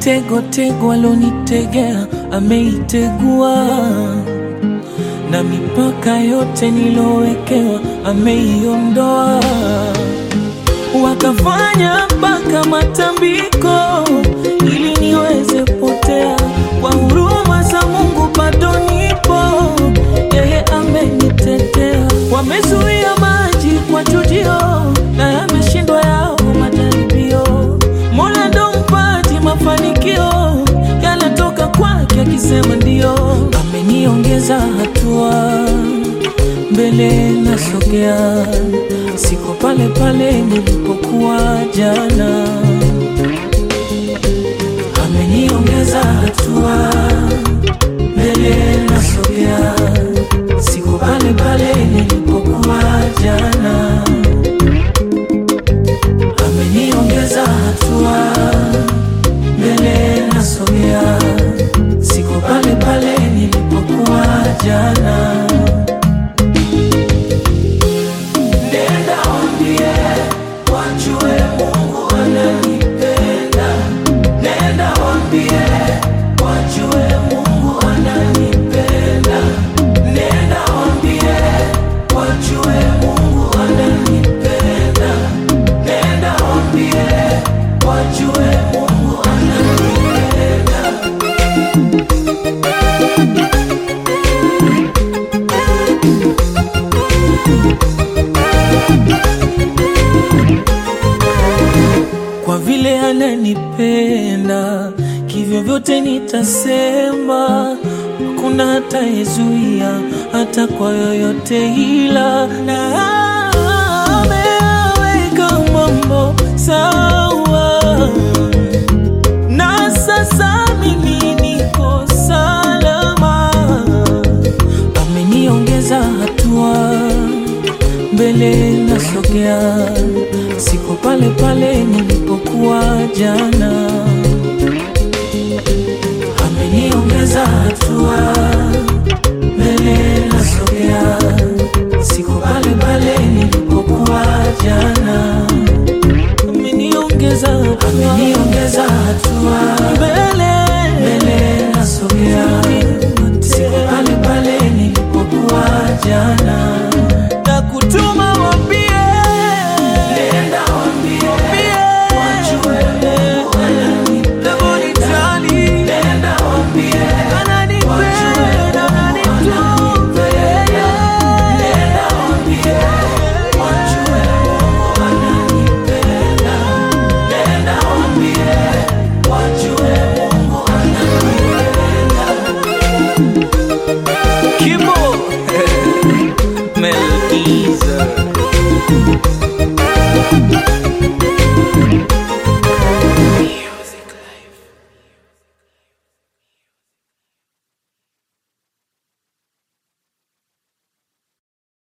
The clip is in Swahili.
mitego tego alonitegea ameitegua, na mipaka yote nilowekewa ameiondoa. Wakafanya mpaka matambiko ili niweze potea, kwa huruma za Mungu bado nipo, yeye amenitetea. Wamezuia maji kwa chujio na yameshindwa yao majaribio. Mola ndo mpaji mafanikio, yanatoka kwake akisema ndio. Ameniongeza hatua mbele nasogea, siko pale pale nilipokuwa jana. Ameniongeza hatua mbele nasogea, siko pale pale nilipokuwa jana. Ameniongeza hatua mbele nasogea, siko pale pale nilipokuwa jana. Nenda waambie wajue Mungu ananipenda. Nenda waambie wajue Mungu ananipenda. Nenda waambie wajue Mungu ananipenda. Nenda waambie wajue Mungu ananipenda. kwa vile ananipenda, kivyo vyote nitasema, hakuna hatayezuia hata kwa yoyote, ila na ameweka mambo sawa, na sasa mimi niko salama, ameniongeza hatua mbele nasogea, siko pale pale nilipokuwa jana. Ameniongeza hatua, mbele nasogea, siko pale pale nilipokuwa jana. Ameniongeza hatua, ameniongeza hatua, mbele mbele nasogea, siko pale pale nilipokuwa jana.